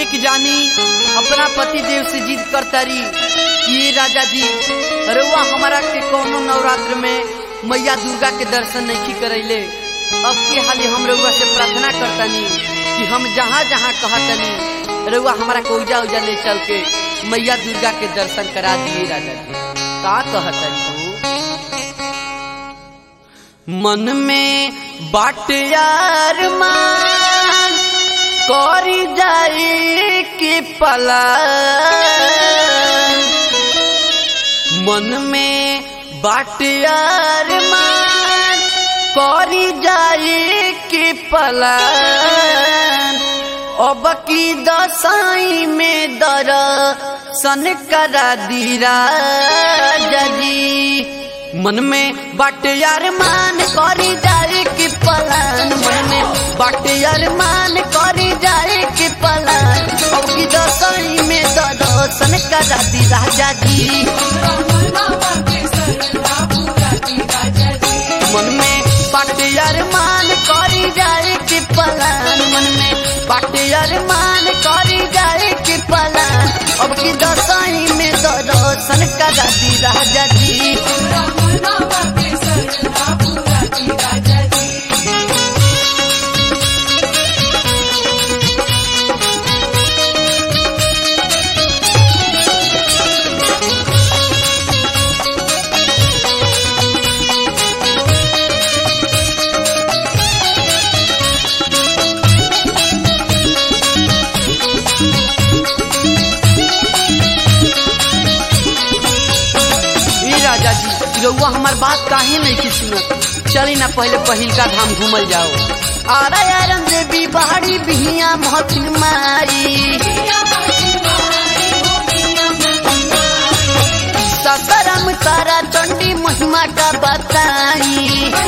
एक जानी अपना पति देव से जिद करतारी कि ये राजा जी रउआ हमारा के कौनो नवरात्र में मैया दुर्गा के दर्शन नहीं करैले अब के हाली हम रउआ से प्रार्थना करतनी कि हम जहाँ जहाँ कहतनी रउआ हमारा को उजा उजा ले चल के मैया दुर्गा के दर्शन करा दिए राजा जी का कहतनी तू मन में बाट यार मान करी जाई कि पला मन में बाट यार मान करी जाई कि पला अब की दसाई में दर सन करा दीरा जी मन में बाट यार मान करी जाए कि पलान मन में बाट यार मान करी जाए कि पलान अब की दसई में दर्शन करा दी राजा जी मन में बाट यार मान करी जाए कि पलान मन में बाट यार मान करी जाए कि पलान अब की दसई में दर्शन करा दी राजा जी ई राजा जी रउआ हमार बात काहे नहीं की सुनत चली ना पहले पहिलका धाम घूमल जाओ आरा यारन देवी बाड़ी बिहिया महथिन मारी सतरम तारा चंडी महिमा का बताई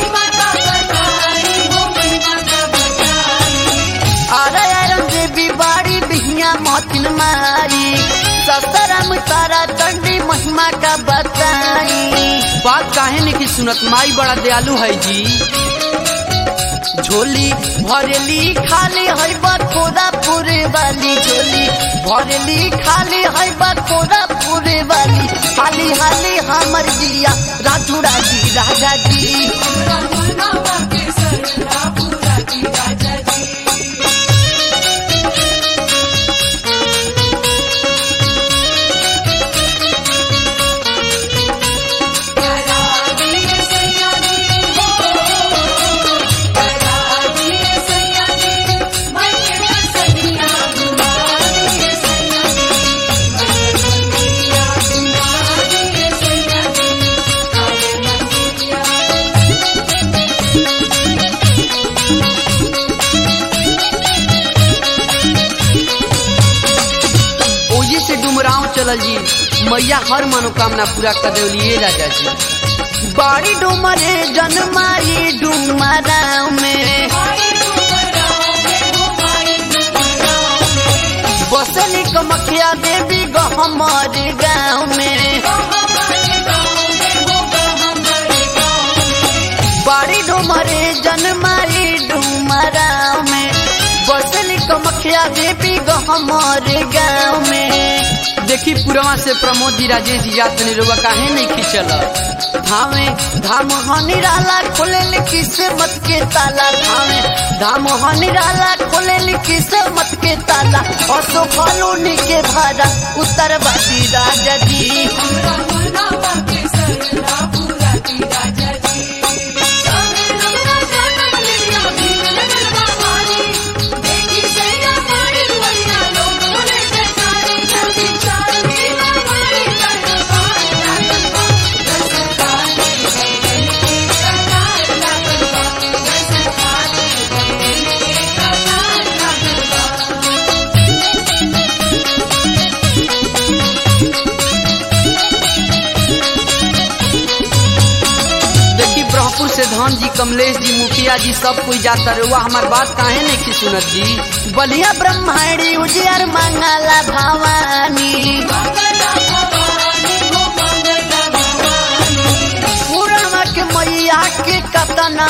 आरा यारन देवी बाड़ी बिहिया महथिन मारी सतरम तारा चंडी महिमा का बताई बात काहे नहीं की सुनत माई बड़ा दयालु है जी झोली भरेली खाली है बखोरा पूरे वाली झोली भरेली खाली है बखोरा पूरे वाली हाली हाली हमर जिया राजू राजी राजा जी ओये से डुमराव चलल जी मैया हर मनोकामना पूरा कर देवलिए राजा जी बाड़ी डुमरे जन्माई डुमराव में बसली कमखिया देवी गहमर गाँव में बाड़ी डुमरे जन्माई डुमराव में बसली कमखिया देवी गहमर गाँव में देखी पुरवा से प्रमोद जी राजेश जी जात ने रुआ काहे नहीं खिंचल धामे धाम हनिराला खोले किस्मत के ताला धामे धाम हनिराला खोले किस्मत के ताला असो कॉलोनी के भाड़ा उत्तरवादी राजा जी देखी ब्रह्मपुर से धन जी कमलेश जी मुखिया जी सब कोई जाता रुआ हमार बात काहे नहीं की सुनत जी बलिया ब्रह्माणी उजियर मंगला भवानी पूरा के मैया के कतना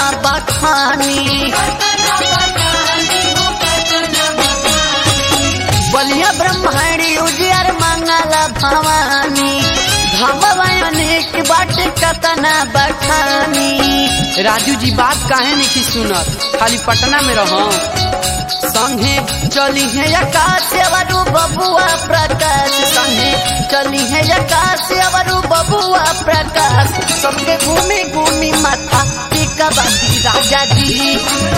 बखानी बलिया ब्रह्मणी उजियर मंगला भवानी धमवायनिक बाट कतना बखानी राजू जी बात काहे नहीं सुनत खाली पटना में रहो संगे चली है आकाश अवरु बबुआ प्रकाश संगे चली है आकाश अवरु बबुआ प्रकाश सबके घूमी घूमी माथा टीका बांधी राजा जी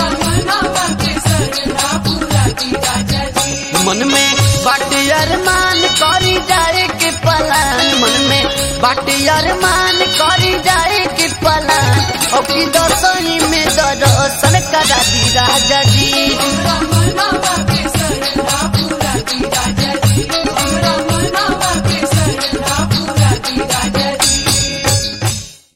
मन में बाटे अरमान करी जाए के पलान मन में बाटे अरमान करी जाए के पलान और की दसई में दर्शन करा दी राजा जी